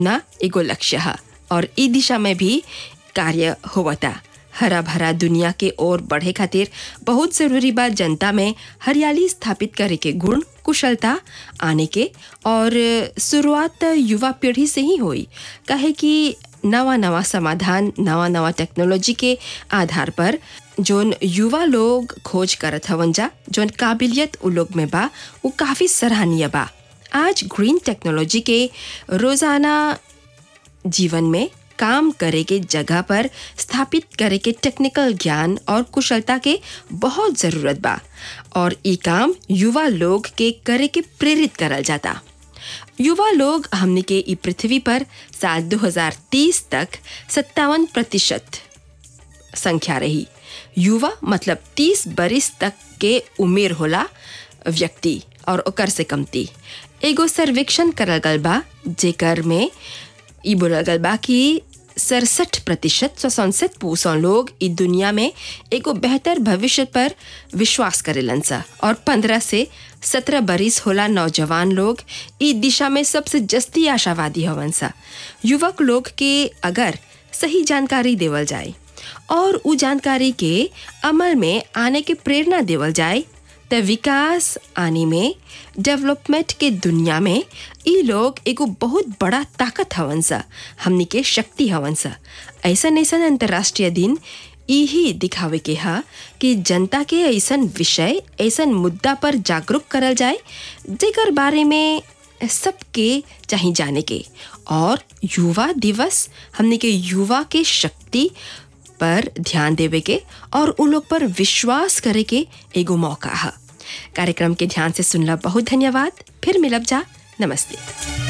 ना एगो लक्ष्य है और ई दिशा में भी कार्य होवता हरा भरा दुनिया के ओर बढ़े खातिर बहुत जरूरी बा जनता में हरियाली स्थापित करे के गुण कुशलता आने के और शुरुआत युवा पीढ़ी से ही हुई कहे कि नवा नवा समाधान नवा नवा टेक्नोलॉजी के आधार पर जोन युवा लोग खोज करत हवन जा जोन काबिलियत उ लोग में बा वो काफ़ी सराहनीय बा आज ग्रीन टेक्नोलॉजी के रोज़ाना जीवन में काम करे के जगह पर स्थापित करे के टेक्निकल ज्ञान और कुशलता के बहुत ज़रूरत बा और ई काम युवा लोग के करे के प्रेरित करल जाता युवा लोग हमने के ई पृथ्वी पर साल 2030 तक सत्तावन प्रतिशत संख्या रही युवा मतलब 30 बरिस तक के उम्र होला व्यक्ति और ओकर से कमती एगो सर्वेक्षण करल गल बा जेकर में ई बोलल गल बा कि सड़सठ प्रतिशत सौसठ पूसौ लोग ई दुनिया में एगो बेहतर भविष्य पर विश्वास करेलन सा और पंद्रह से सत्रह बरिस होला नौजवान लोग ई दिशा में सबसे जस्ती आशावादी हवन सा युवक लोग के अगर सही जानकारी देवल जाए और उ जानकारी के अमल में आने के प्रेरणा देवल जाए त विकास आने में डेवलपमेंट के दुनिया में ई लोग एगो बहुत बड़ा ताकत हवन सा हमनी के शक्ति हवन सा ऐसन ऐसन अंतर्राष्ट्रीय दिन यही दिखावे के हा कि जनता के ऐसन विषय ऐसन मुद्दा पर जागरूक करल जाए जेकर बारे में सबके चाहे जाने के और युवा दिवस हमने के युवा के शक्ति पर ध्यान देवे के और उन लोग पर विश्वास करे के एगो मौका है कार्यक्रम के ध्यान से सुनला बहुत धन्यवाद फिर मिलब जा नमस्ते